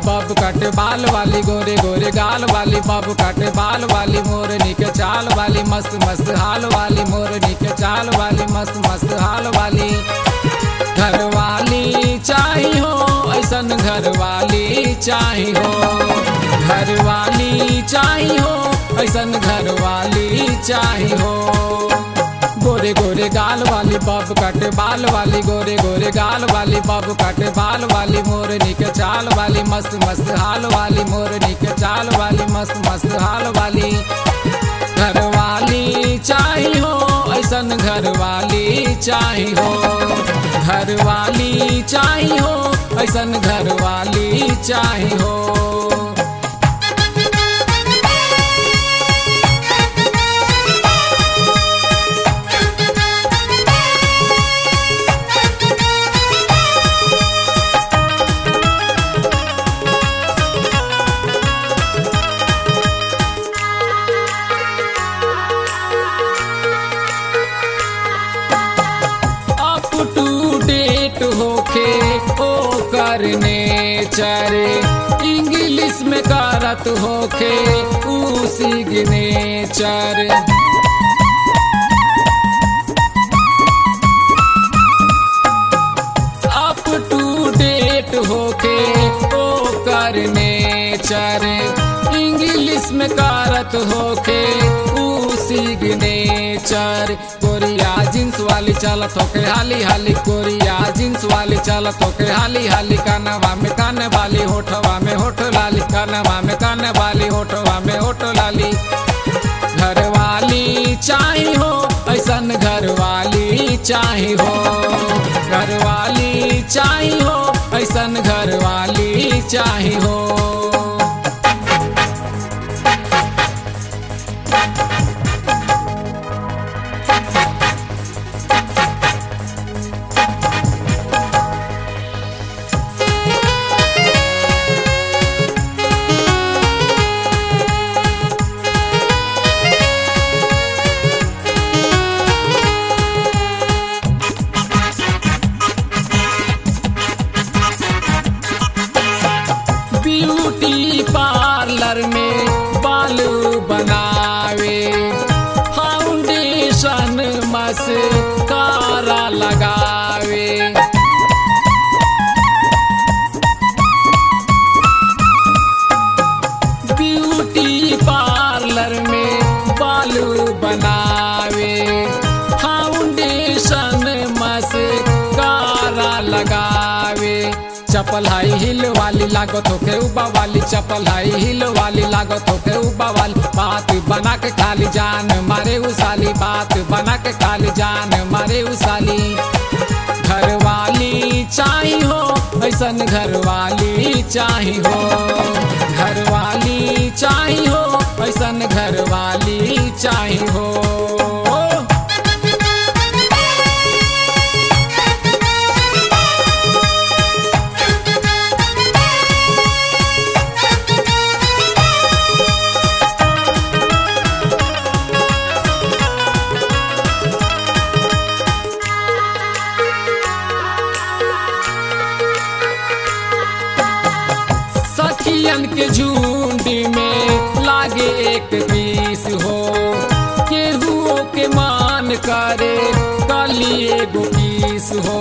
bob cut बाल वाली गोरे गोरे गाल वाली बब कट बाल वाली मोरनी के चाल वाली मस्त मस्त हाल वाली मोरनी के चाल वाली मस्त मस्त हाल वाली घर वाली चाही हो ऐसन घर वाली चाही हो घर वाली चाही हो ऐसन घर वाली चाही हो गोरे गोरे गाल वाली बब कट बाल वाली गोरे गोरे गाल वाली बब कट बाल वाली मोरनी के चाल वाली मस्त मस्त हाल वाली मोरनी के चाल वाली मस्त मस्त हाल वाली घर वाली चाही हो ऐसन घर वाली चाही हो घर वाली चाही हो ऐसन घर वाली चाही हो अप टू डेट होखे ओ करने चरे इंग्लिश में करत होखे ऊ सिग्नेचर अप टू डेट होके ओ करने चरे इंग्लिश में करत होके ऊ सिग्नेचर कोरिया जींस वाली चलत होके हाली हाली कोरिया जींस वाली चलत होके हाली हाली कानवा में कान वाली होठवा में होठ लाली कानवा में कान वाली होठवा में होठ लाली घर वाली चाही हो ऐसन घर वाली चाही हो घर वाली चाही हो ऐसन घर वाली चाही हो ब्यूटी पार्लर में बाल बनावे फाउंडेशन मस्कारा लगावे ब्यूटी पार्लर में बाल बनावे फाउंडेशन मस्कारा लगावे चपल हाई हिल वाली लागत होके उबा वाली चपल हाई हिल वाली लागत होके उबा वाली बात बना के खाली जान मारे उसाली बात बना के खाली जान मारे उसाली घर वाली चाही हो ऐसन घर वाली चाही हो घर वाली चाही हो ऐसन घर वाली चाही हो सखियन के झुंड में लागे एक पीस हो केहुओ के मान करे कली एगो पीस हो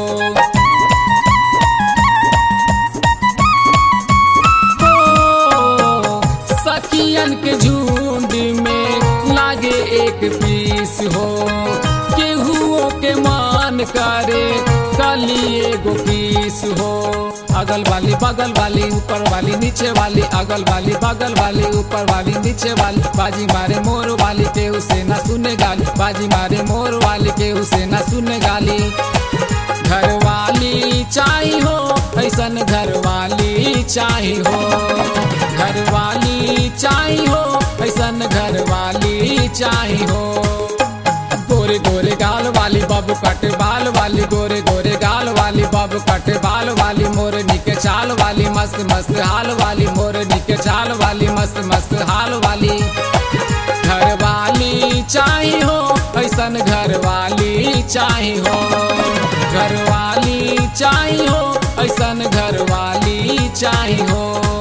हो, सखियन के झुंड में लागे एक पीस हो केहुओ के मान करे कली एगो पीस हो अगल वाली बगल वाली ऊपर वाली नीचे वाली अगल वाली बगल वाली ऊपर वाली नीचे वाली बाजी मारे मोर वाली के उसे न सुने गाली बाजी मारे मोर वाली के उसे न सुने गाली घर वाली चाही हो ऐसन घर वाली चाही हो घर वाली चाही हो ऐसन घर वाली चाही हो गोरे गोरे गाल वाली बाबू कट बाल वाली गोरे गोरे गाल वाली बाबू कट बाल वाली मोरनी के चाल वाली मस्त मस्त हाल वाली मोरनी के चाल वाली मस्त मस्त हाल वाली घर वाली चाही हो ऐसन घर वाली चाही हो घर वाली चाही हो ऐसन घर वाली चाही हो